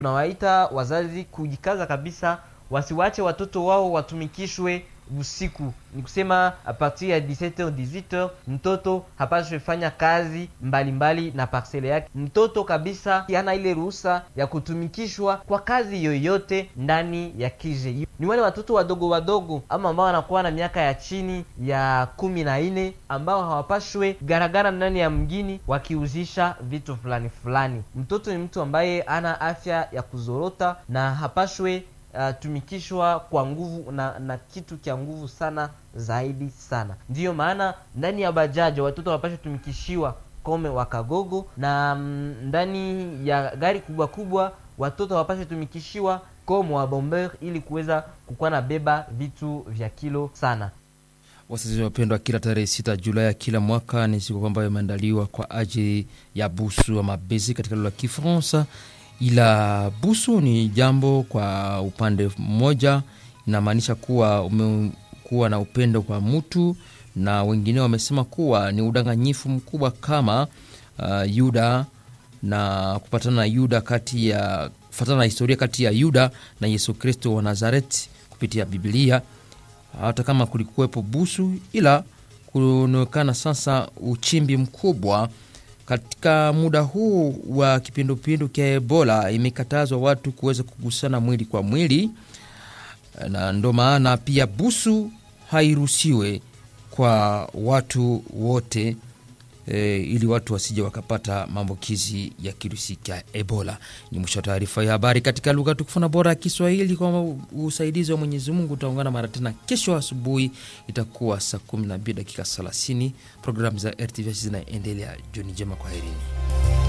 Tunawaita wazazi kujikaza kabisa, wasiwache watoto wao watumikishwe usiku. Ni kusema a partir ya 17h 18h, mtoto hapaswi fanya kazi mbalimbali mbali na parcele yake. Mtoto kabisa hana ile ruhusa ya kutumikishwa kwa kazi yoyote ndani ya kije. Ni wale watoto wadogo wadogo ama ambao wanakuwa na miaka ya chini ya kumi na nne ambao hawapashwe garagara ndani ya mgini wakiuzisha vitu fulani fulani. Mtoto ni mtu ambaye ana afya ya kuzorota na hapashwe uh, tumikishwa kwa nguvu na, na kitu kya nguvu sana zaidi sana. Ndiyo maana ndani ya bajaji watoto wanapashwa tumikishiwa kome wakagogo na mm, ndani ya gari kubwa kubwa watoto hawapashwe tumikishiwa komo wa bomber ili kuweza kukuwa na beba vitu vya kilo sana. Wasikilizaji wapendwa, kila tarehe sita Julai ya kila mwaka ni siku ambayo imeandaliwa kwa ajili ya busu ama bezi katika lugha ya Kifaransa, ila busu ni jambo kwa upande mmoja inamaanisha kuwa umekuwa na upendo kwa mtu, na wengine wamesema kuwa ni udanganyifu mkubwa kama uh, Yuda na kupatana na Yuda kati ya kufatana na historia kati ya Yuda na Yesu Kristo wa Nazareti kupitia Biblia hata kama kulikuwepo busu, ila kunaonekana sasa uchimbi mkubwa katika muda huu wa kipindupindu cha Ebola. Imekatazwa watu kuweza kugusana mwili kwa mwili, na ndo maana pia busu hairuhusiwe kwa watu wote e, ili watu wasije wakapata maambukizi ya kirusi cha Ebola. Ni mwisho wa taarifa ya habari katika lugha tukufu na bora ya Kiswahili. Kwa usaidizi wa Mwenyezi Mungu utaungana mara tena kesho asubuhi, itakuwa saa 12 dakika 30. Programu za RTV zinaendelea. Jioni njema, kwaherini.